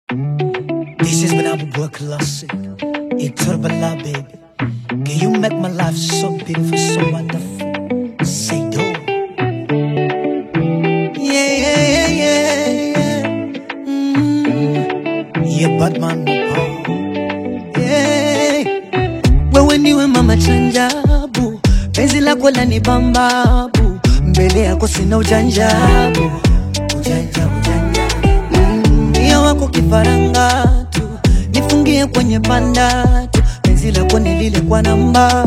This is when I would work classic. It's Turbala, baby. Can you make my life so beautiful, so wonderful? Say do. Yeah, yeah, yeah, yeah. Mm. Yeah, Batman, oh. yeah. Wewe ndiwe mama chanjabu, penzi lako lani bambabu, mbele yako sina ujanjabu, ujanja, ujanja Mia wako kifaranga tu, nifungie kwenye panda tu, penzi lako ni lile kwa namba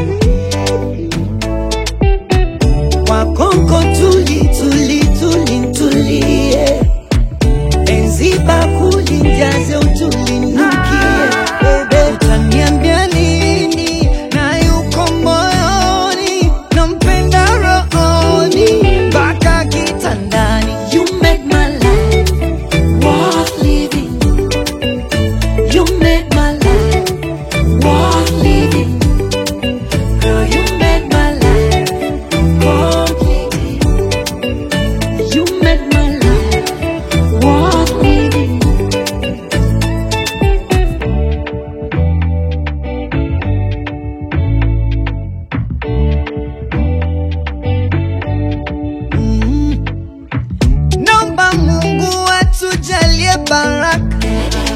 wakonko tuli tuli tuli tulie, penzi bakuli njaze utulinukie, bebe utaniambia nini na yuko moyoni, nampenda rohoni mpaka kitandani, you make my life worth living. You make my life worth living. Girl, you make my life complete. You make my life worth living. Mm. Naomba Mungu atujalie baraka,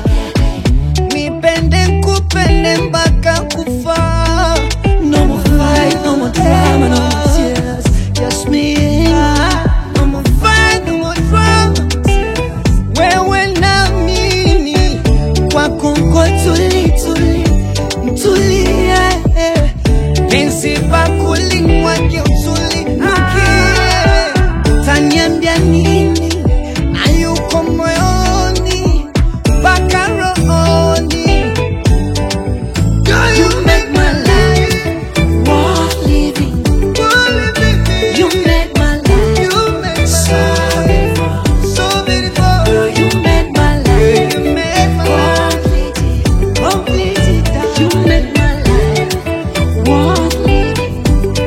nipende kupende mpaka kufa. No more fight, no more drama, no more tears, just me and you. No more fight, no more drama, wewe na mimi kwako nko tuli tuli tulie, penzi bakuli mwake utulinukie taniambia nini ayuko moyoni mpaka rohoni Girl, you make my life worth living. You make my life so beautiful. Girl, you make my life complete. Complete. You make my life worth living.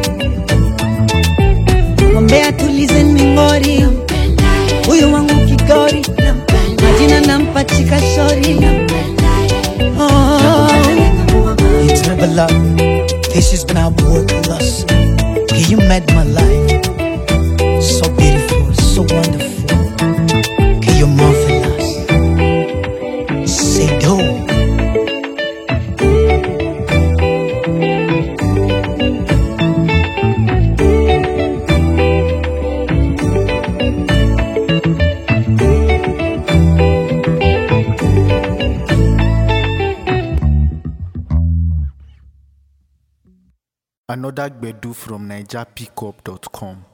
Mwambie atulize mingori, huyu wangu kigori, majina nampachika shori. Oh. It's never love. This is when I work lost. Okay, you made my life so beautiful, so wonderful. Okay, you're marvelous. Say do. Another Gbedu from NigerPickup.com.